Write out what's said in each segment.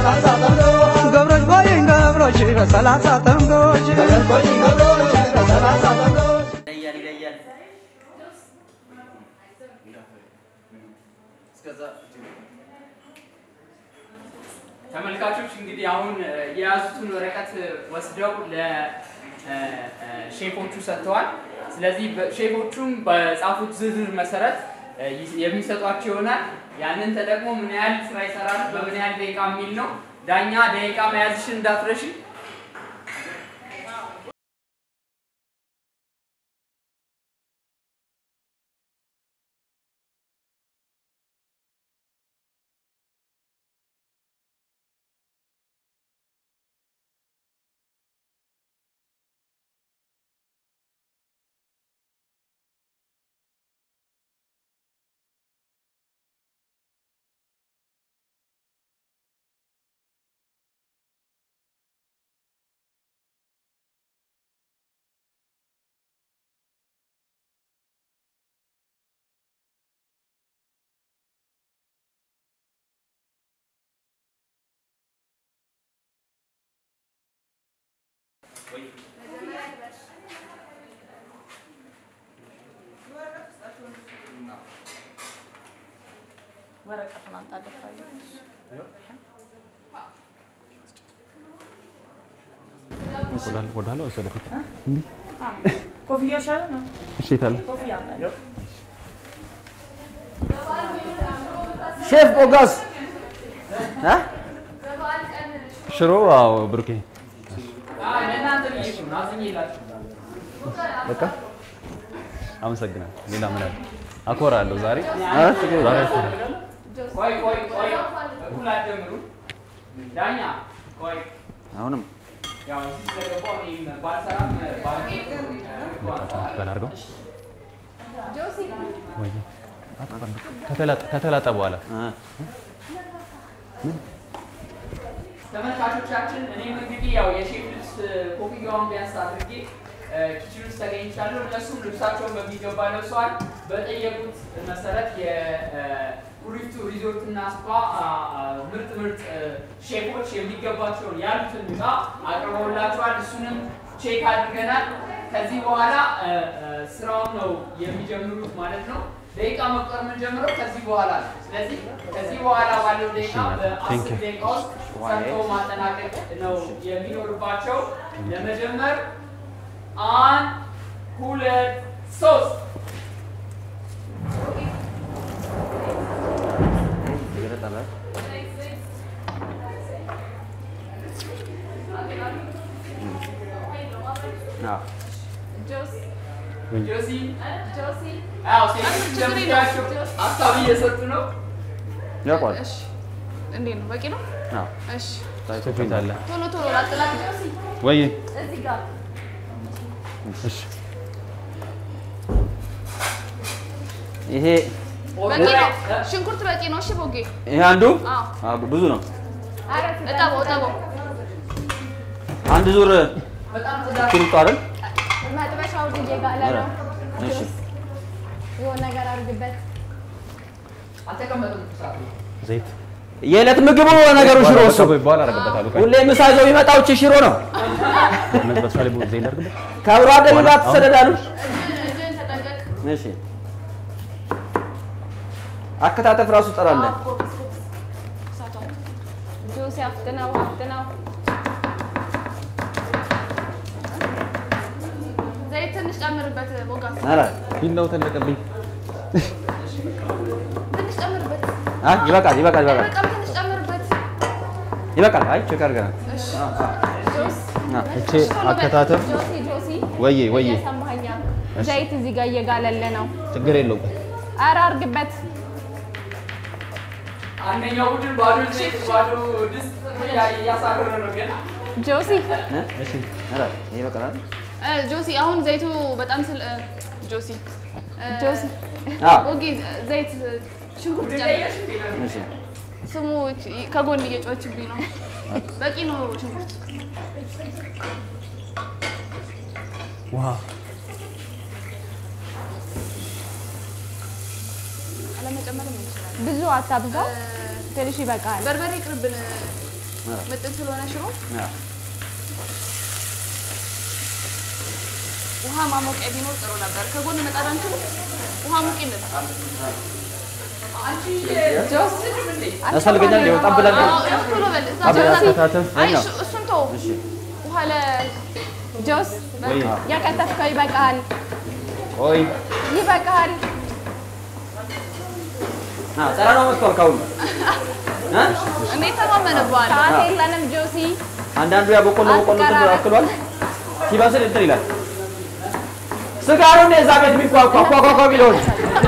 ገብሮች ቆይኝ ገብሮች በሰላሳ ጠንጎች ይለያል ይለያል። ተመልካቾች እንግዲህ አሁን እ፣ የያዙትን ወረቀት ወስደው ለሼፎቹ ሰጥተዋል። ስለዚህ በ- ሼፎቹም በጻፉት ዝርዝር መሰረት እ፣ ይስ- የሚሰጧቸው ይሆናል። ያንን ተጠቅሞ ምን ያህል ስራ ይሰራሉ፣ በምን ያህል ደቂቃ የሚል ነው። ዳኛ ደቂቃ መያዝሽን እንዳትረሺ። ወረቀቱን አምጣ ደፋዩ ወደኋላ ወይስ ወደፊት? ኮፍያ ሻለ ነው እሺ የት አለ? ኮፍያ አምጣ ሼፍ ኦጋስ እ? ሽሮ አዎ፣ ብሩኬ አይ፣ ለእናንተ ብዬሽ ነው አዝኜላችሁ። በቃ አመሰግናለሁ። ሌላ ምን አለ? አኮራለሁ ዛሬ ኧረ ችግር ዛሬ የለም። አኮራለሁ። ቆይ ቆይ ቆይ፣ እኩል አትጀምሩ። ዳኛ ቆይ አሁንም ያው እዚህ ስለገባሁ እኔም ባልሰራም ባል- በላርገው ወይ ከተላጠ ከተላጠ በኋላ እ፣ ተመልካቾቻችን እኔም እንግዲህ ያው የሼፍ ልብስ ኮፍያውን ቢያንስ አድርጌ እ፣ ኪችን ውስጥ ተገኝቻለሁ። እነሱም ልብሳቸውን በሚገባ ለብሰዋል። በጠየቁት መሰረት የኩሪፍቱ ሪዞርት እና ስፓ አ፣ አ፣ ምርጥ ምርጥ እ፣ ሼፎች የሚገባቸውን ያሉትን ዕቃ አቅርበውላቸዋል። እሱንም ቼክ አድርገናል። ከዚህ በኋላ እ፣ እ፣ ስራውን ነው የሚጀምሩት ማለት ነው። ደቂቃ መቁጠር የምንጀምረው ከዚህ በኋላ ነው። ስለዚህ ከዚህ በኋላ ባለው ደቂቃ በአስር ደቂቃ ውስጥ ሰርተው ማጠናቀቅ ነው የሚኖርባቸው። ለመጀመር አንድ ሁለት ሶስት ይገለጣል አይደል? አዎ። ጆሲ አዎ ሴቶች እንደምታያቸው ሀሳብ እየሰጡ ነው። ያውቀዋል። እንዴት ነው በቂ ነው አዎ። እሺ ስፌት አለ ቶሎ ቶሎ ላጥላት ወይ እዚህ ጋር እሺ ይሄ በቂ ነው ሽንኩርት በቂ ነው እሺ ቦጌ ይሄ አንዱ አዎ አዎ፣ ብዙ ነው። እጠበው እጠበው አንድ ዙር በጣም ጽዳት ኪንቶ አይደል? መጥበሻው እየጋለ ኧረ፣ ነው። እሺ የሆነ ነገር አድርግበት። አልተቀመጡም። ሳቱ ዘይት የዕለት ምግቡ ነገሩ ሽሮ እሱ በኋላ አደርግበታለሁ። ቆይ ሁሌ ምሳ ይዘው የሚመጣው እቺ ሽሮ ነው። በሷ ላይ ዘይት ላድርግበት። ከአብሮ አደግ ጋር ትሰደዳሉ። እጅን ተጠንቀቅ እሺ አከታተፍ ራሱ ጠራለ። ጁስ አፍጥነው አፍጥነው። ዘይት ትንሽ ጨምርበት ቦጋስ ኧረ ቢላው ተለቀብኝ። ትንሽ ጨምርበት አይ ይበቃል፣ ይበቃል፣ ይበቃል፣ በጣም ትንሽ ጨምርበት ይበቃል። አይ ቼክ አድርገናል። እሺ ጁስ አ፣ እቺ አከታተፍ ጆሲ ጆሲ ወዬ ወዬ እየሰማኸኝ ነው? ዘይት እዚህ ጋር እየጋለለ ነው። ችግር የለውም። ኧረ አድርግበት። አንደኛው ቡድን ባዶ ዘይት ባዶ ድስት እያ- እያሳረረ ነው ገና ጆሲ እ? እሺ ኧረ ይበቃል አይደል? እ፣ ጆሲ አሁን ዘይቱ በጣም ስለ እ፣ ጆሲ እ፣ ጆሲ አዎ ቦጌ ዘይት ሽንኩርት ጨምር እሺ ስሙ ከጎን እየጮችብኝ ነው በቂ ነው ሽንኩርት ውሃ አለመጨመርም እንችላለን ብዙ አታብዛው፣ ትንሽ ይበቃል። በርበሬ ቅርብን ምጥን ስለሆነ ሽሮ አዎ። ውሃ ማሞቂያ ቢኖር ጥሩ ነበር። ከጎን መጣድ አንችልም። ውሃ ሙቂልን። ያስፈልገኛል ሊሆን ጠብ ብለን አዎ፣ ያው ቶሎ በል። እዛ ጠብ ጆሲ፣ አከታተፍ አይ ነው። እሱ- እሱን ተወው። እሺ ውሃ ለ ጆስ ወይ ያከተፍከው ይበቃሃል፣ ቆይ ይበቃሃል። አዎ፣ ጸራ ነው መጥቷል ካሁን እ? እኔ ተማመንብሃለሁ። ሰዓት የለንም ጆሲ። አንዳንዱ ያ በቆሎ በቆሎ እንትን አትቀራረብ። አክሏል። ሲበስል እንትን ይላል። ስጋ ነው እንደ እዛ ቤት የሚኳኳ ኳኳኳ ቢለውን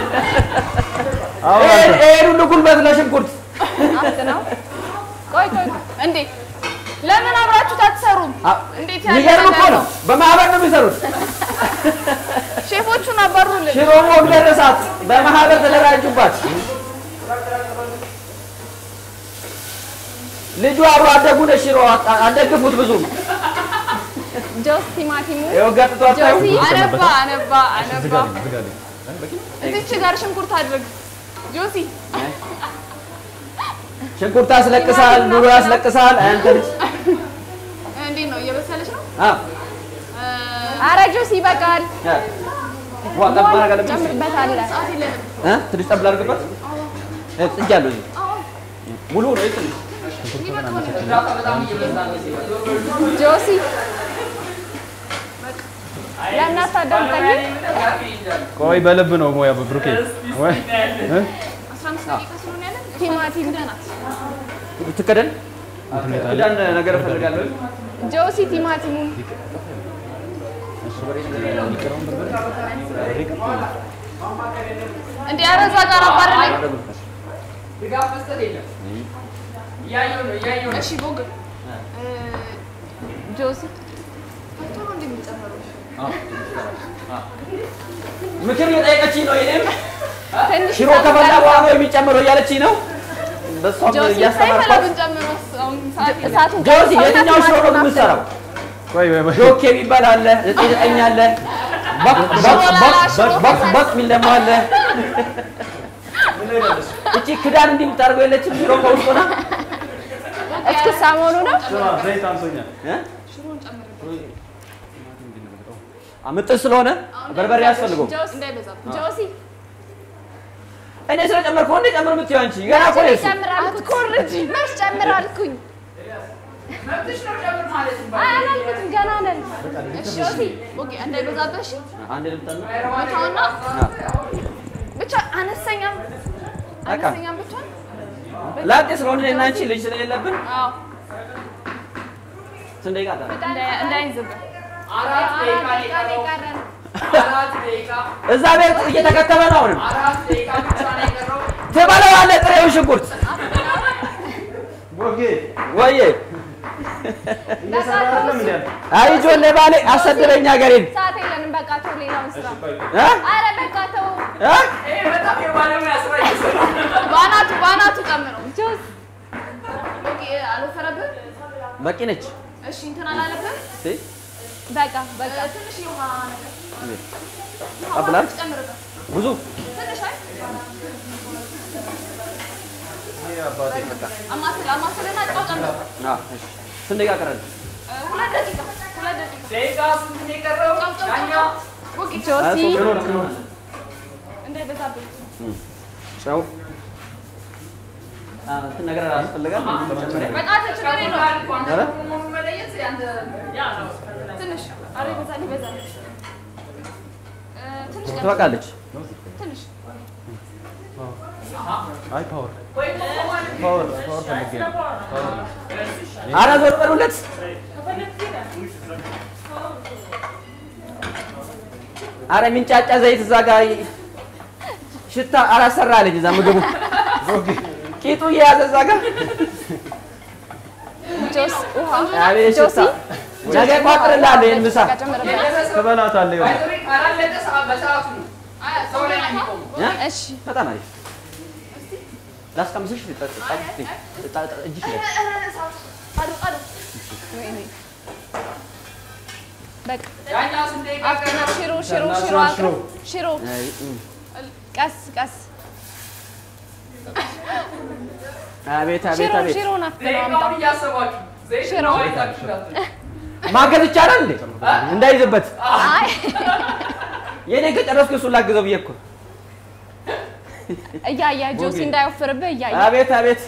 አሁን ይሄን አንተ ይሄን ሁሉ ጉልበት ለሽንኩርት አት ነው። ቆይ ቆይ ቆይ። እንዴ ለምን አብራችሁት አትሰሩም? አ- እንዴት ያለ የሚገርም እኮ ነገር ነው። በማህበር ነው የሚሰሩት። ሼፎቹን አባሩልን። ሽሮ ሞግ ደረሳት። በማህበር ተደራጁባት። ልጁ አብሮ አደጉ ነው። ሽሮ አ- አደግፉት ብዙም ጆስ ቲማቲሙ ይኸው ገጥቶ አታዩ። ጆሲ አነባ አነባ አነባ። ዝጋልኝ ዝጋልኝ እዚች ጋር ሽንኩርት አድርግ ጆሲ። ሽንኩርት ያስለቅሳል፣ ኑሮ ያስለቅሳል። አንተ ልጅ እንዴት ነው እየበሰለች ነው? አ አረ ጆሲ ይበቃል። አ ዋ ጠብ ማድረግ አለብኝ። ጨምርበታለህ። ሰዓት የለንም። እ ትንሽ ጠብ ላድርግበት። እ ጥጃ አለው እዚህ ሙሉ ነው ይጥል ጆሲ ለምን አታዳምጠኝም? ቆይ በልብ ነው ሙያ ብሩኬ ወይ እ? አስራ አምስት ደቂቃ ስለሆነ ያለን ቲማቲም ናት። ትከደን እንትን ይላል። ክዳን ነገር እፈልጋለሁ። ጆሲ ቲማቲሙን እንዴ ኧረ እዛ ጋር አባረልኝ። ድጋፍ መስጠት የለም። እያየሁ ነው እያየሁ ነው። እሺ ቦግ ጆሲ ቶሎ እንደሚጨምሩ ምክር እየጠየቀችኝ ነው። ይሄም ትንሽ ሽሮ ከፈላ በኋላ ነው የሚጨምረው እያለችኝ ነው። በሷም ጆሲ ሳይፈላ እያስተማርኳት ብንጨምረው አሁን ሰዓት የለም። እሳቱን ጆሲ ቀንሰውና የትኛው ሽሮ ነው ቲማቲሙን የምትሰራው? ቆይ ወይ ወይ ዶክ የሚባል አለ፣ ዘጠኝ ዘጠኝ አለ፣ በቅ በቅ በቅ በቅ በቅ በቅ የሚል ደግሞ አለ። እቺ ክዳን እንዲህ የምታደርገው የለችም ሽሮ ከውስጥ ሆና እስኪ ሰሞኑ ነው ዘይት አንሶኛል እ? ምጥን ስለሆነ በርበሬ ያስፈልገው። ጆሲ እንዳይበዛብን። ጆሲ እኔ ስለጨመርኩ እንደ ጨምር የምትይው አንቺ ገና እኮ ነው እሱ። አትኮርጂ መች ጨምራልኩኝ መብትሽ ነው ጨምር ማለት ነው። አይ አላልኩትም ገና ነን ጆሲ ኦኬ እንዳይበዛብህ እሺ። አንድ ልምጣና ቦታውና አ፣ ብቻ አነስተኛም በቃ አነስተኛም ብቻ ላጤ ስለሆነ እኔና አንቺ ልጅ ስለሌለብን አዎ ስንት ደቂቃ ቀረ? እንዳይ- እንዳይዝብህ አራት ደቂቃ ነው የቀረው። አራት ደቂቃ እዛ ቤት እየተከተበ ነው። አሁንም አራት ደቂቃ ብቻ ነው የቀረው። ትበለዋለህ ጥሬውን ሽንኩርት ቦጌ ወዬ እየሰራ አይደለም እንዴ አንተ? አይ ጆሌ ባሌ አሰደበኝ ሀገሬን ሰዓት የለንም በቃ ተው ሌላውን ስራ እ? አረ በቃ ተው እ? ይሄ በጣም የባለሙያ ስራ እየሰራ ነው። በአናቱ በአናቱ ጨምረው። ጆስ ኦኬ አልወፈረብህም? በቂ ነች። እሺ እንትን አላለብህም? እሺ፣ በቃ በቃ ትንሽ የውሃ ነገር እንዴት? ውሃ ቀብላል? ጨምርበት። ብዙ ትንሽ አይ ይሄ አባቴ አማስል አማስልና ጨው ጨምር። አ፣ እሺ። ስንት ደቂቃ ቀረን? እ፣ ሁለት ደቂቃ ሁለት ደቂቃ ደቂቃ ስንት ነው የቀረው? ጨው ጨው ዳኛ ጨው። ኦኬ ጆሲ እንዳይበዛብህ። ጨው አ፣ እንትን ነገር ያስፈልጋል። መጀመሪያ በቃ ችግር የለውም። አንተ ኧረ? መሆኑን መለየት ያንተ ያ ነው። ትንሽ ኧረ ይበዛል ይበዛል። እ፣ ትንሽ ጨምር። ትበቃለች። ትንሽ አይ ፓወር ወይ ኮማን ፓወር ፓወር ፈልጌ ነው ፓወር ነው ኧረ ዞር በሉለት። አረ የሚንጫጫ ዘይት እዛ ጋር ይ- ሽታ አላሰራ አለኝ። እዛ ምግቡ ቦጌ ቂጡ እየያዘ እዛ ጋር ጆስ ውሃ አቤት ጆሲ ሽታ። ነገ እቋጥርልሃለሁ ይሄን ምሳ ጨምርበት ትበላታለህ ይሆናል ባይዘዌ ካላለቀ ሰዓት በሰዓቱ ነው። አይ ሰው ላይ ነው የሚቆመው። እ? እሺ በጣም አሪፍ ላስቀምስሽ ጠ- ጠ- ጠ- ጠ- ጠ- እጅሽ ላይ አድርግ አድርግ። በቃ ዳኛ ስንት ደቂቃ አፍጥና ቀረው? ሽሮ ሽሮ ሽሮ ሽሮ፣ አቅርብ ሽሮ አይ፣ እም። ቀስ ቀስ አቤት አቤት ሽሮ አቤት ሽሮ ናፍቅ ነው ደቂቃውን አምጣው። እያሰባችሁ ዘይት ሽሮ። ነው አይታችሁ እንዳትሉ። ማገዝ ይቻላል እንዴ? እንዳይዝበት አይ የኔ ከጨረስኩ እሱን ላግዘው ብዬ እኮ። እያያ ጆሲ ኦኬ። እንዳይወፍርብህ እያያ አቤት አቤት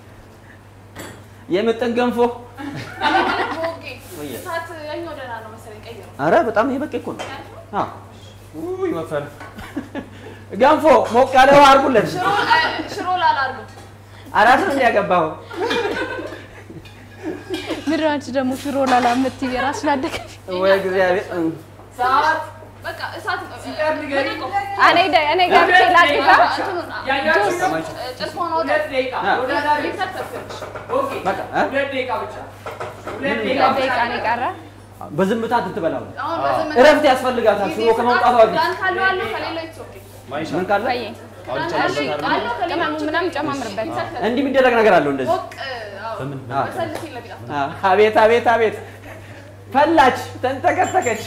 የምጥን ገንፎ። ኦኬ እሳት ያኛው ደህና ነው መሰለኝ ቀይረው። አረ በጣም ይሄ በቂ እኮ ነው። አዎ ውይ መፈር ገንፎ ሞቅ ያለ ውሃ አድርጉለት። ሽሮ እ፣ ሽሮ ላላ አድርገው። አራት ነው ያገባው። ምድር አንቺ ደግሞ ሽሮ ላላ የምትይ የራስሽን አደገች ወይ እግዚአብሔር ሰዓት በቃ እሳት እ፣ ሲቀር ንገሪኝ። እኔ ደ- እኔ ገብቼ ላድጋ እንትኑን አ- ያያችሁ ነው? እ፣ ጭልፎን አውጣ። ሁለት ደቂቃ አ። ተወዳዳሪ ኦኬ፣ በቃ እ? ሁለት ደቂቃ ብቻ ሁለት ሁለት ደቂቃ ደቂቃ ነው የቀረ በዝምታ ትትበላው አሁን በዝምታ እረፍት ያስፈልጋታል። ሽሮ ከመውጣቷ በፊት ዳን ካለው አለው ከሌለው it's okay። ማይሻ ምን ካለ ቆየ አሁን እሺ ጨምርበታለሁ። አለው ከሌለው ቅመሙ ምናምን ጨማምርበት እንዲህ የሚደረግ ነገር አለው እንደዚህ። ሞቅ አዎ፣ በምን አዎ። በሰል ሲል ለቢጣ አዎ። አቤት አቤት አቤት ፈላች፣ ተንተከተከች።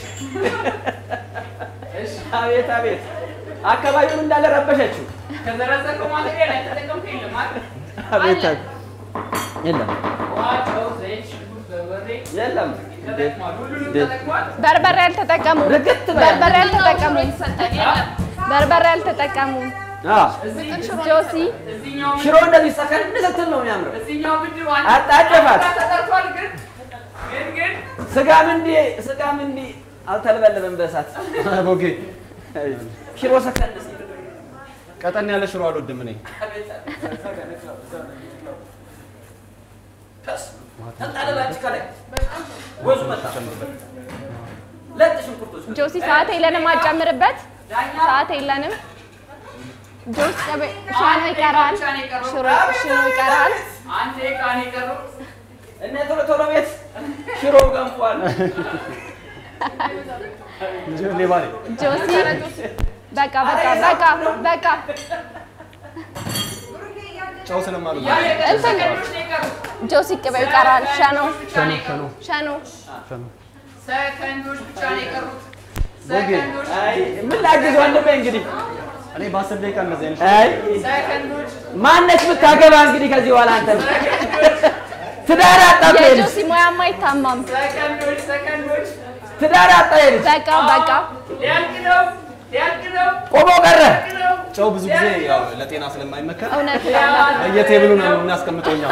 እሺ፣ አቤት አቤት አካባቢውን እንዳለ ረበሸችው። ከዘረዘርከው ማቴሪያል ያልተጠቀምከው የለም አይደል? አቤት አቤት የለም ውሃ፣ ጨው፣ ዘይት፣ ሽንኩርት፣ በርበሬ የለም ተጠቅሟል። ሁሉንም እንዴት? ተጠቅሟል። በርበሬ አልተጠቀሙ ርግጥ በል። በርበሬ አልተጠቀሙ ይሰጣል የለም በርበሬ አልተጠቀሙ አዎ። እዚህ ጆሲ እዚህኛው ሽሮ እንደዚህ ሰከን ስትል ነው የሚያምረው። እዚህኛው ምድብ አንድ አጣጨፋት። አንድ ተጠርቷል። ግን ግን ግን ስጋም እንዲህ ስጋም እንዲህ አልተለበለበም በእሳት ቦጌ ሽሮ ሰከን ሲል ቀጠን ያለ ሽሮ አልወድም እኔ። ተጣለላችሁ ከላይ ወዙ መጣ። ለጥ ሽንኩርቶች ጆሲ ሰዓት የለንም አጨምርበት ዳኛ ሰዓት የለንም ጆሲ ቀበ- ሻኖ ይቀራል ብቻ ነው የቀረው። ሽሮ ሽሮ ይቀራል አንድ ደቂቃ ነው የቀረው። እነ ቶሎ ቶሎ ቤት ሽሮ ገንፏል። ልጅ ሌባ ነኝ። ጆሲ በቃ በቃ በቃ በቃ ጨው ስለማልወድ ያ የቀረው እንትን- ሰከንዶች ነው የቀሩት። ጆሲ ቅቤው ይቀራል ሻኖ ብቻ ነው የቀሩት። ሻኖ ሰከንዶች ብቻ ነው የቀሩት። ቦጌ ሰከንዶች አይ ምን ላግዝ ወንድሜ እንግዲህ እኔ በአስር ደቂቃ እንደዚህ አይነት አይ ሰከንዶች ማነች ብታገባ እንግዲህ ከዚህ በኋላ አንተ ትዳር አጣ እኮ ይሄ ልጅ የጆሲ ሙያማ አይታማም ሰከንዶች ሰከንዶች ትዳር አጣ ይሄ ልጅ በቃ በቃ ሊያልቅ ነው ሊያልቅ ነው ቆሞ ቀረ። ሊያልቅ ነው ጨው ብዙ ጊዜ ያው ለጤና ስለማይመከር እውነት በየቴብሉ ነው የምናስቀምጠው እኛ።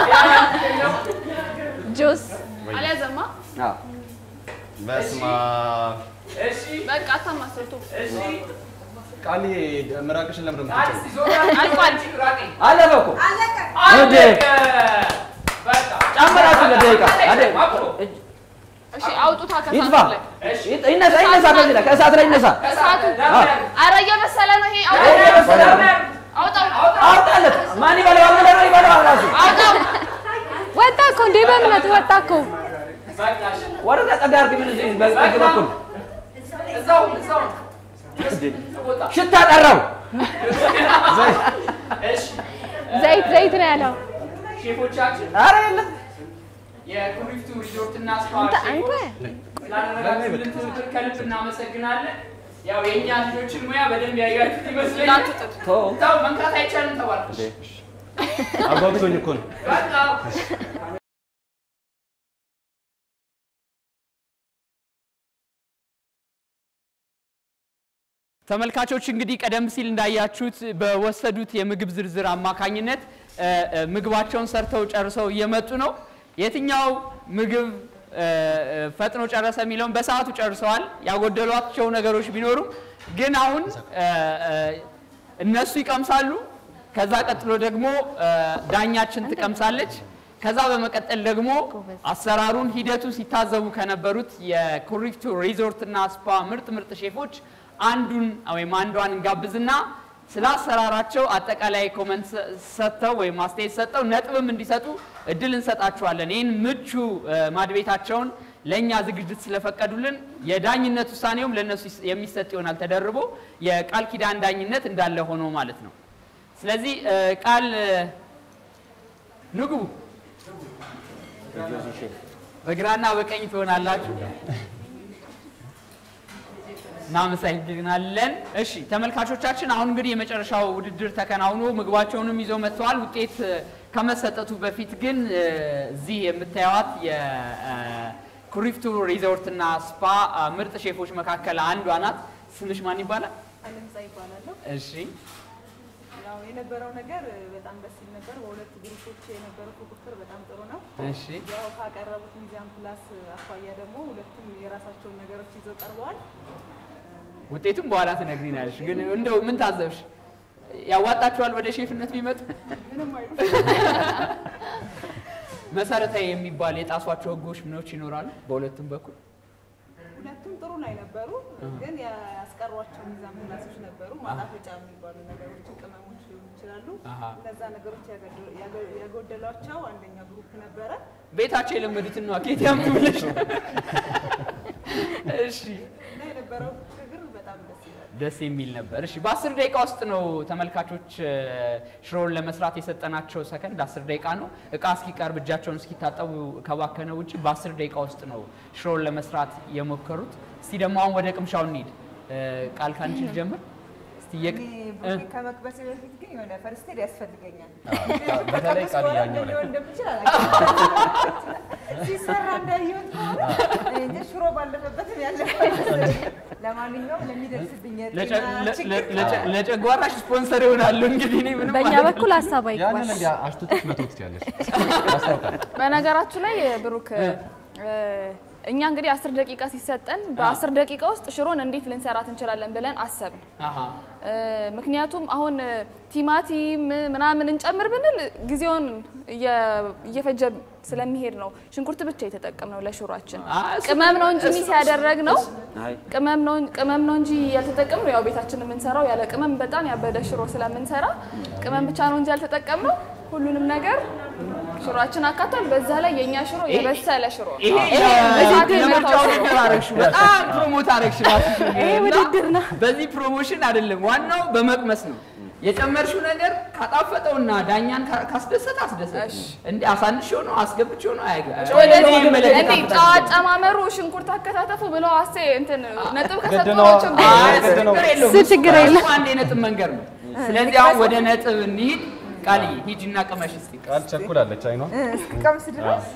ጆስ አልያዘማ አዎ በስመ አብ። እሺ በቃ አታማስልቱ እሺ ቃሊ ምራቅሽን ለምን ነው አዲስ የምትጨው? ዞራ አልቋል። ራቀኝ አለፈ እኮ እንዴ! አለቀ በቃ ጨምራችሁ ለደቂቃ አይደል? አብሮ እሺ አውጡታ ይጥፋ ከሳቱ ላይ እሺ ይጥ- ይነሳ ይነሳ ከዚህ ላይ ከእሳት ላይ ይነሳ። ከሰዓቱ ኧረ እየበሰለ ነው ይሄ አይ፣ አውጣው እየበሰለ ነው። አውጣው አውጣለት። ማን ይበላዋል? ምን ነው ይበላዋል ራሱ አውጣው ወጣ እኮ እንዴ በእምነት ወጣ እኮ በቃሽ ወደዛ ጠጋ አድርግ። ምን እዚህ በዚህ በኩል እዛው እዛው ቦታ ሽታ ጠራው። እሺ ዘይት ዘይት ነው ያለው ሼፎቻችን ኧረ የለም የኩሪፍቱ ሪዞርት እና ስፓ አንተ ሼፎች አንተ ስላደረጋችሁልን ትብብር ከልብ እናመሰግናለን። ያው የእኛ ልጆችን ሙያ በደንብ ያያችሁት ይመስለኛል። እንዳትጥድ ተው ታው መንካት አይቻልም ተባለ። አጓጉቶኝ እኮ ነው። በቃ ተመልካቾች እንግዲህ ቀደም ሲል እንዳያችሁት በወሰዱት የምግብ ዝርዝር አማካኝነት እ፣ እ፣ ምግባቸውን ሰርተው ጨርሰው እየመጡ ነው። የትኛው ምግብ እ፣ እ፣ ፈጥኖ ጨረሰ የሚለውን በሰዓቱ ጨርሰዋል። ያጎደሏቸው ነገሮች ቢኖሩም ግን አሁን እ፣ እ፣ እነሱ ይቀምሳሉ። ከዛ ቀጥሎ ደግሞ እ፣ ዳኛችን ትቀምሳለች። ከዛ በመቀጠል ደግሞ አሰራሩን ሂደቱ ሲታዘቡ ከነበሩት የኩሪፍቱ ሪዞርት እና ስፓ ምርጥ ምርጥ ሼፎች አንዱን ወይም አንዷን እንጋብዝና ስለ አሰራራቸው አጠቃላይ ኮመንት ሰ- ሰጥተው ወይም አስተያየት ሰጥተው ነጥብም እንዲሰጡ እድል እንሰጣቸዋለን። ይህን ምቹ እ፣ ማድቤታቸውን ለእኛ ዝግጅት ስለፈቀዱልን የዳኝነት ውሳኔውም ለእነሱ ይስ- የሚሰጥ ይሆናል ተደርቦ የቃል ኪዳን ዳኝነት እንዳለ ሆኖ ማለት ነው። ስለዚህ እ፣ ቃል እ፣ ንግቡ በግራና በቀኝ ትሆናላችሁ። እናመሰግናለን። እሺ ተመልካቾቻችን፣ አሁን እንግዲህ የመጨረሻው ውድድር ተከናውኖ ምግባቸውንም ይዘው መጥተዋል። ውጤት እ፣ ከመሰጠቱ በፊት ግን እ፣ እዚህ የምታዩት የኩሪፍቱ ሪዞርት እና ስፓ አ፣ ምርጥ ሼፎች መካከል አንዷ ናት። ስምሽ ማን ይባላል? አለምዛ ይባላለሁ። እሺ ያው የነበረው ነገር በጣም ደስ ይል ነበር። በሁለት ግሩፖች የነበረው ፉክክር በጣም ጥሩ ነው። እሺ ያው ካቀረቡት ሚዛን ፕላስ አኳያ ደግሞ ሁለቱም የራሳቸውን ነገሮች ይዘው ቀርበዋል። ውጤቱም በኋላ ትነግሪናለሽ። ግን እንደው ምን ታዘብሽ? ያዋጣችኋል ወደ ሼፍነት ቢመጡ? ምንም አይሉ መሰረታዊ የሚባል የጣሷቸው ህጎች ምኖች ይኖራሉ በሁለቱም በኩል? ሁለቱም ጥሩ ላይ ነበሩ፣ ግን ያስቀሯቸው ሚዛን ፕላሶች ነበሩ። ማጣፈጫ የሚባሉ ነገሮችን ቅመሞች ሊሆኑ ይችላሉ። አሃ። እነዛ ነገሮች ያገደ- ያገ- ያጎደሏቸው አንደኛ ግሩፕ ነበረ። ቤታቸው የለመዱትን ነው ኬት ያምጡ ብለሽ ነው። እሺ እና የነበረው ፉክክር በጣም ደስ ይላል። ደስ የሚል ነበር። እሺ በአስር ደቂቃ ውስጥ ነው ተመልካቾች እ፣ ሽሮውን ለመስራት የሰጠናቸው ሰከንድ አስር ደቂቃ ነው። እቃ እስኪቀርብ እጃቸውን እስኪታጠቡ ከባከነ ውጭ በአስር ደቂቃ ውስጥ ነው ሽሮውን ለመስራት የሞከሩት። እስቲ ደግሞ አሁን ወደ ቅምሻው እንሂድ። እ፣ ቃል ካንቺ ልጀምር። እስቲ የቅ- እ፣ ከመክበሴ በፊት ግን የሆነ ፈርስት ኤድ ያስፈልገኛል። በተለይ ቃል በኋላ ያኛው ምን ላይ ሊሆን እንደምችል አላውቅም። ሲሰራ እንዳየሁት ከሆነ እኔ እንጃ ሽሮ ባለፈበትም ያለፈ መሰለኝ። ለማንኛውም ለሚደርስብኝ ለጨ- የጤና ለ- ችግር ለ- ለጨ- ለጨጓራሽ ስፖንሰር ይሆናሉ። እንግዲህ እኔ ምንም በእኛ ማለት በኩል ሀሳብ ያንን አይግባሽ። እንዲያ አሽትቶች መተው ትችያለሽ። ያስታውቃል። በነገራችሁ ላይ ብሩክ እ፣ እኛ እንግዲህ አስር ደቂቃ ሲሰጠን በአስር ደቂቃ ውስጥ ሽሮን እንዴት ልንሰራት እንችላለን ብለን አሰብን። አሃ እ፣ ምክንያቱም አሁን እ፣ ቲማቲም ምናምን እንጨምር ብንል ጊዜውን እየ- እየፈጀ ስለሚሄድ ነው ሽንኩርት ብቻ የተጠቀምነው ለሽሯችን። አ፣ እሱ- ቅመም ነው እንጂ ሚስ ያደረግ ነው አይ ቅመም ነው ቅመም ነው እንጂ ያልተጠቀምነው። ያው ቤታችን የምንሰራው ያለ ቅመም በጣም ያበደ ሽሮ ስለምንሰራ ቅመም ብቻ ነው እንጂ ያልተጠቀምነው ሁሉንም ነገር ሽሮአችን አካቷል። በዛ ላይ የእኛ ሽሮ የበሰለ ሽሮ ነው። ይሄ ይሄ በሰዓቱ ለምርጫው የመታው ነገር አረግሽው። በጣም ፕሮሞት አረግሽ ራስሽን። ይሄ እና ውድድር ነው። በዚህ ፕሮሞሽን አይደለም፣ ዋናው በመቅመስ ነው። የጨመርሽው ነገር ካጣፈጠውና ዳኛን ካ- ካስደሰተ አስደሰተ። እንዴ አሳንሽው ነው አስገብቼው ነው አያገባም። ወደዚህ ይመለከታል። እንዴ ጨው አጨማመሩ፣ ሽንኩርት አከታተፉ ብለው አሴ እንትን ነጥብ ግድ ነው። ከሰጠኋቸው ግን አይ፣ ግድ ነው። ችግር የለውም። እሱ ችግር እሱ የለም። አንድ የነጥብ መንገድ ነው። ስለዚህ አሁን ወደ ነጥብ እንሂድ። ቃልዬ ሂጂና ቅመሽ እስቲ። ቃል ቸኩላለች አይኗ። እስኪቀምስ ድረስ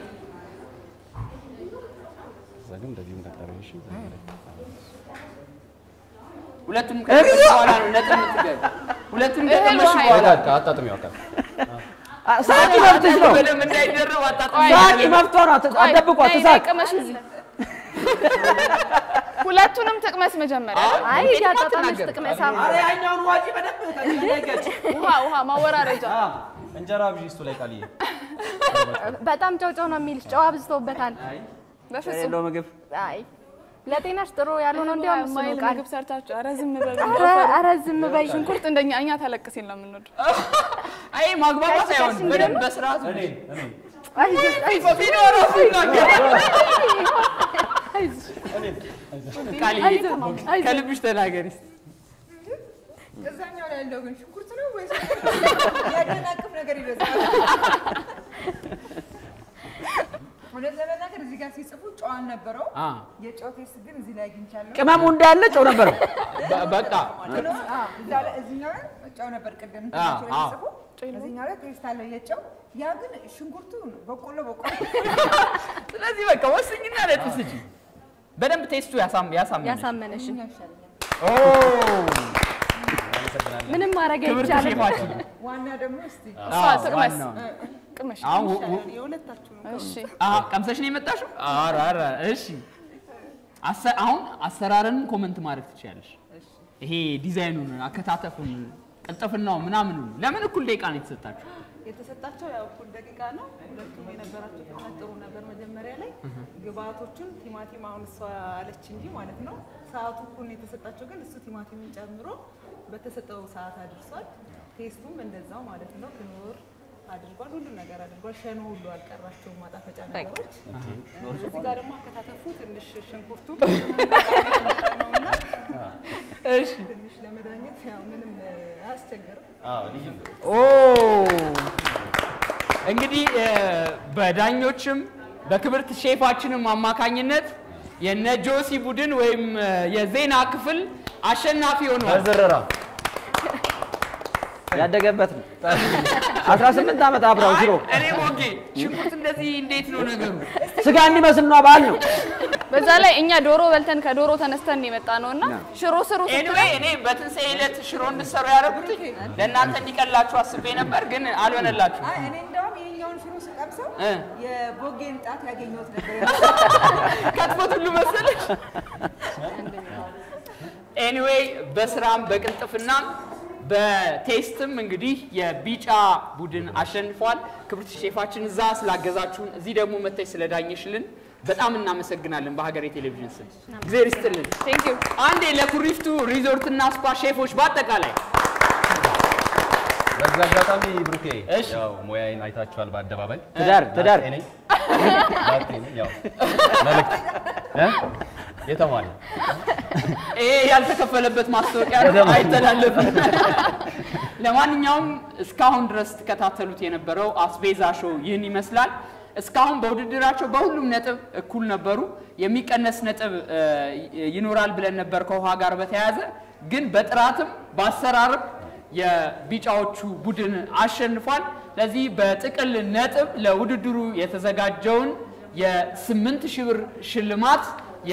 እዛ ግን እንደዚህ እንደቀረሽ ሁለቱም ከቀመሽ በኋላ ነው ነጥብ የምትገቢ። ሁለቱም ከቀመሽ ውሃ በኋላ በቃ አጣጥሚ ያውቃል። ሳቂ መብትሽ ነው። በደንብ እንዳይደረብ አጣጥሚ። ሳቂ መብቷ ነው። አት- ቆይ፣ አትደብቋት፣ ነይ፣ ነይ፣ ትሳቅ። ቅመሽ እዚህ ሁለቱንም ጥቅመስ መጀመሪያ አይ ውጤቱን ያጣጣመች አትናገር። ጥቅመሳ ኧረ ያኛውን ዋጪ በደንብ ከነገች ውሃ ውሃ ማወራረጃ እንጀራ ብዢ እሱ ላይ ቃልዬ በጣም ጨው ጨው ነው የሚልሽ። ጨው አብዝቶበታል። በፍጹም የሌለው ምግብ አይ ለጤናሽ ጥሩ ያልሆነው እንዲያውም እሱ ነው ማይል ቃል። ምግብ ሰርታችሁ ኧረ ዝም በሉ። ኧረ ኧረ ዝም በይ። ሽንኩርት እንደኛ እኛ ተለቅ ሲል ነው የምንወደው። አይ ማግባባት ቀስ አይሆን ቀስ በደንብ በስርዓት እኔ እኔ አይዞሽ አይዞሽ ፊኖ ራሱ ይናገራል። ቃልዬ አይዞሽ። ከልብሽ ተናገሪ እስቲ። እዛኛው ላይ ያለው ግን ሽንኩርት ነው ወይስ ያደናቅፍ ነገር ይበዛል? እውነት ለመናገር እዚህ ጋር ሲጽፉ ጨው አልነበረው። አ የጨው ቴስት ግን እዚህ ላይ አግኝቻለሁ። ቅመሙ እንዳለ ጨው ነበረው። በ- በቃ ግን አዎ፣ እዛ ላይ እዚህኛው ላይ ጨው ነበር ቅድም አዎ፣ እንትናቸው ላይ አዎ። ሲጽፉ፣ እዚህኛው ላይ ቴስት አለው የጨው። ያ ግን ሽንኩርቱ በቆሎ በቆሎ ስለዚህ በቃ ወስኝና ነጥብ ስጪ። በደንብ ቴስቱ ያሳም ያሳምነሽ። ያሳመነሽ ይኸኛው ይሻለኛል። ኦ ምንም ማድረግ ክብርት አይቻልም። ሼፋችን። ዋና ደግሞ እስቲ እሷ አዎ፣ ትቅመስ ዋናው። ቅመሽ። አሁን ው- ው- የሁለታችሁ ነው። እሺ አዎ፣ ቀምሰሽ ነው የመጣሽው? ኧረ ኧረ እሺ። አሰ- አሁን አሰራርን ኮመንት ማድረግ ትችያለሽ። ይሄ ዲዛይኑን፣ አከታተፉን፣ ቅልጥፍናው ምናምኑ ለምን እኩል ደቂቃ ነው የተሰጣችሁ? የተሰጣቸው ያው እኩል ደቂቃ ነው። ሁለቱም የነበራቸው ፍጥነት ጥሩ ነበር። መጀመሪያ ላይ ግብአቶቹን ቲማቲም አሁን እሷ አለች እንጂ ማለት ነው ሰዓቱ እኩል ነው የተሰጣቸው፣ ግን እሱ ቲማቲምን ጨምሮ በተሰጠው ሰዓት አድርሷል። ቴስቱም እንደዛው ማለት ነው ክኖር አድርጓል። ሁሉም ነገር አድርጓል። ሸኖ ሁሉ አልቀራቸውም ማጣፈጫ ነገሮች። እዚህ ጋር ደግሞ አከታተፉ ትንሽ ሽንኩርቱ ነውና ትንሽ ለመዳኘት ያው ምንም አያስቸግርም። ኦ እንግዲህ እ፣ በዳኞችም በክብርት ሼፋችንም አማካኝነት የነ ጆሲ ቡድን ወይም እ፣ የዜና ክፍል አሸናፊ ሆኗል። በዝረራ ያደገበት ነው። 18 ዓመት አብረው ሽሮ አይ፣ እኔ ሞጌ ሽንኩርት እንደዚህ እንዴት ነው ነገሩ? ስጋ እንዲመስል ነው ባህል ነው። በዛ ላይ እኛ ዶሮ በልተን ከዶሮ ተነስተን የመጣ ነው እና ሽሮ ስሩ ኤኒዌይ እኔ በትንሣኤ ዕለት ሽሮ እንድትሰሩ ያደረጉት ለእናንተ እንዲቀላችሁ አስቤ ነበር፣ ግን አልሆነላችሁ። አይ እኔ እንደውም ይሄኛውን ሽሮ ስቀምሰው እ። የቦጌን ጣት ያገኘሁት ነበር። ከትፎት ሁሉ መሰለሽ። ኤኒዌይ በስራም በቅልጥፍናም በቴስትም እንግዲህ የቢጫ ቡድን አሸንፏል። ክብርት ሼፋችን እዛ ስላገዛችሁን እዚህ ደግሞ መጥተሽ ስለዳኘሽልን በጣም እናመሰግናለን። በሀገሬ ቴሌቪዥን ስም እግዚአብሔር ይስጥልን። ቴንክ ዩ አንዴ ለኩሪፍቱ ሪዞርትና ስፓ ሼፎች በአጠቃላይ በዛ አጋጣሚ ብሩኬ እሺ። ያው ሙያዬን አይታችኋል በአደባባይ ትዳር ትዳር ላጤ ነኝ ላጤ ነኝ ያው መልዕክት እ? የተሟላ ይሄ ያልተከፈለበት ማስታወቂያ ነው፣ አይተላለፍም። ለማንኛውም እስካሁን ድረስ ትከታተሉት የነበረው አስቤዛ ሾው ይህን ይመስላል። እስካሁን በውድድራቸው በሁሉም ነጥብ እኩል ነበሩ። የሚቀነስ ነጥብ እ, ይኖራል ብለን ነበር ከውሃ ጋር በተያያዘ ግን በጥራትም በአሰራርም የቢጫዎቹ ቡድን አሸንፏል። ለዚህ በጥቅል ነጥብ ለውድድሩ የተዘጋጀውን የስምንት ሺህ ብር ሽልማት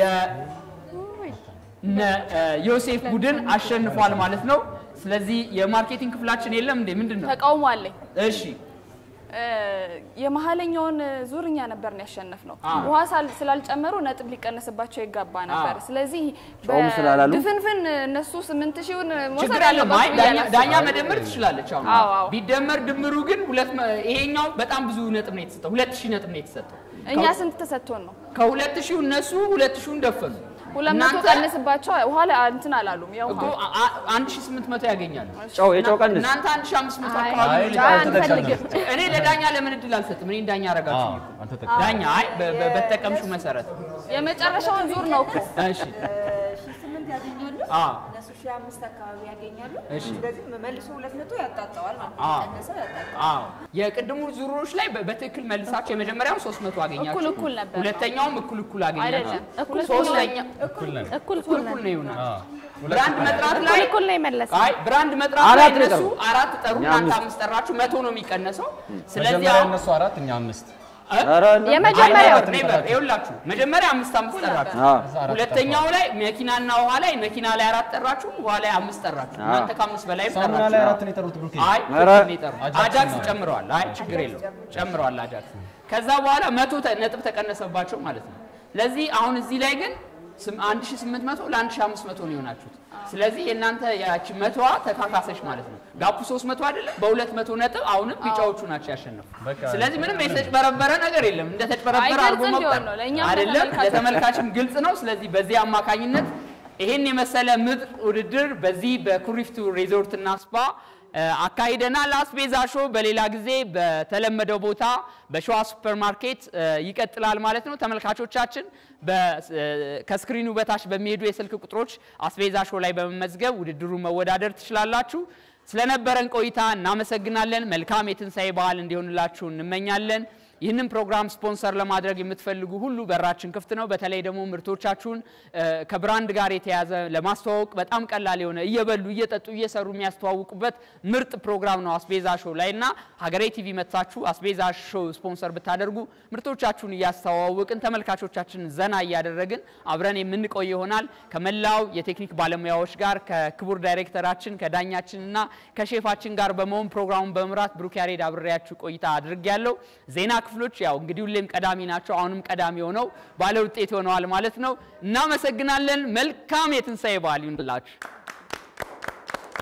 የነ ዮሴፍ ቡድን አሸንፏል ማለት ነው። ስለዚህ የማርኬቲንግ ክፍላችን የለም እንዴ? ምንድን ነው? ተቃውሞ አለኝ። እሺ እ፣ የመሀለኛውን ዙር እኛ ነበር ነው ያሸነፍነው። አዎ። ውሃ ሳል- ስላልጨመሩ ነጥብ ሊቀነስባቸው ይገባ ነበር። አዎ። ስለዚህ ጨውም ስላላሉ? ድፍንፍን እነሱ ስምንት ሺውን መውሰድ ችግር የለም። አይ አለባቸው ብዬ ዳኛ- አላስብም። ዳኛ መደመር ትችላለች። አሁን አዎ፣ አዎ። ቢደመር ድምሩ ግን ሁለት መ- ይሄኛው በጣም ብዙ ነጥብ ነው የተሰጠው። ሁለት ሺህ ነጥብ ነው የተሰጠው። እኛ ስንት ተሰጥቶን ነው? ከሁለት ሺህ እነሱ ሁለት ሺውን ደፈኑ። ሁለት መቶ እናንተ ቀንስባቸው ውሃ ላይ እንትን አላሉም። ያው እኮ አ- አ- አንድ ሺህ ስምንት መቶ ያገኛሉ። ጨው የጨው ቀንስ እናንተ አንድ ሺህ አምስት መቶ አይ፣ አካባቢ አይ ነው ጨው የምትጠቀሙት። አልተጠቀምንም። እኔ ለዳኛ ለምን እድል አልሰጥም? እኔ ዳኛ አረጋችሁ አዎ፣ እኮ። አልተጠቀምንም። ዳኛ አይ በ- በ- በተጠቀምሽው መሰረት የመጨረሻውን ዙር ነው እኮ እሺ ሺህ ስምንት ያገኛሉ አዎ እነሱ ሺህ አምስት አካባቢ ያገኛሉ። እሺ። ስለዚህ መልሶ ሁለት መቶ ያጣጠዋል ማለት ነው። አዎ። ቀነሰው ያጣጠዋል። አዎ የቅድሙ ዙሮች ላይ በ- በትክክል መልሳችሁ የመጀመሪያውን 300 አገኛችሁ። እኩል እኩል ነበር። ሁለተኛውም እኩል እኩል አገኛችሁ። አይደለም፣ እኩል ሶስተኛ እኩል ነን እኩል እኩል እኩል ነው ይሆናል። አዎ። ብራንድ መጥራት ላይ እኩል እኩል ነው የመለሰው። አይ ብራንድ መጥራት ላይ አራት ነው እነሱ የጠሩት። አራት ጠሩ፣ እኛ እናንተ አምስት። አምስት ጠራችሁ፣ መቶ ነው የሚቀነሰው። ስለዚህ መጀመሪያ አሁን እነሱ አራት እኛ አምስት ኧረ የመጀመሪያው አይ፣ ኔቨር፣ ይኸውላችሁ መጀመሪያ አምስት አምስት ጠራችሁ። አዎ። እዛ አራት ሁለተኛው ላይ መኪናና ውሃ ላይ መኪና ላይ አራት ጠራችሁ፣ ውሃ ላይ አምስት ጠራችሁ። አዎ። እናንተ ከአምስት በላይ ሳሙና ጠራችሁ። ላይ አራት ነው የጠሩት ብሩኬ አይ ኧረ። ትክክል ነው የጠሩት። አጃክስ አጃክስ ነው። ጨምረዋል። አይ ችግር የለውም ጨምረዋል አጃክስ። ከዛ በኋላ መቶ ተ- ነጥብ ተቀነሰባቸው ማለት ነው። ስለዚህ አሁን እዚህ ላይ ግን ስም- 1800 ለ1500 ነው የሆናችሁት። ስለዚህ የእናንተ ያቺ መቶዋ ተካካሰች ማለት ነው። ጋፑ 300 አይደለም፣ በ200 ነጥብ አሁንም ቢጫዎቹ ናቸው ያሸነፉ። በቃ ስለዚህ ምንም የተጭበረበረ ነገር የለም። እንደ ተጭበረበረ አይ፣ አድርጎ ግልጽ መቁጠር እንዲሆን ነው። ለእኛም አይደለም፣ ለተመልካቾች። ለተመልካችም ግልጽ ነው። ስለዚህ በዚህ አማካኝነት ይሄን የመሰለ ምርጥ ውድድር በዚህ በኩሪፍቱ ሪዞርት እና ስፓ እ፣ አካሂደናል። አስቤዛ ሾው በሌላ ጊዜ በተለመደው ቦታ በሸዋ ሱፐር ማርኬት እ፣ ይቀጥላል ማለት ነው። ተመልካቾቻችን በ- እ፣ ከስክሪኑ በታች በሚሄዱ የስልክ ቁጥሮች አስቤዛ ሾው ላይ በመመዝገብ ውድድሩን መወዳደር ትችላላችሁ። ስለነበረን ቆይታ እናመሰግናለን። መልካም የትንሣኤ በዓል እንዲሆንላችሁ እንመኛለን። ይህንን ፕሮግራም ስፖንሰር ለማድረግ የምትፈልጉ ሁሉ በራችን ክፍት ነው። በተለይ ደግሞ ምርቶቻችሁን እ፣ ከብራንድ ጋር የተያዘ ለማስተዋወቅ በጣም ቀላል የሆነ እየበሉ እየጠጡ እየሰሩ የሚያስተዋውቁበት ምርጥ ፕሮግራም ነው አስቤዛ ሾው ላይ እና ሀገሬ ቲቪ መጥታችሁ አስቤዛ ሾው ስፖንሰር ብታደርጉ ምርቶቻችሁን እያስተዋወቅን ተመልካቾቻችን ዘና እያደረግን አብረን የምንቆይ ይሆናል። ከመላው የቴክኒክ ባለሙያዎች ጋር ከክቡር ዳይሬክተራችን ከዳኛችን እና ከሼፋችን ጋር በመሆን ፕሮግራሙን በመምራት ብሩክ ያሬድ አብሬያችሁ ቆይታ አድርጌያለሁ። ዜና ክፍሎች ያው እንግዲህ ሁሌም ቀዳሚ ናቸው። አሁንም ቀዳሚ ሆነው ባለ ውጤት ሆነዋል ማለት ነው። እናመሰግናለን። መልካም የትንሣኤ በዓል ይሁንላችሁ።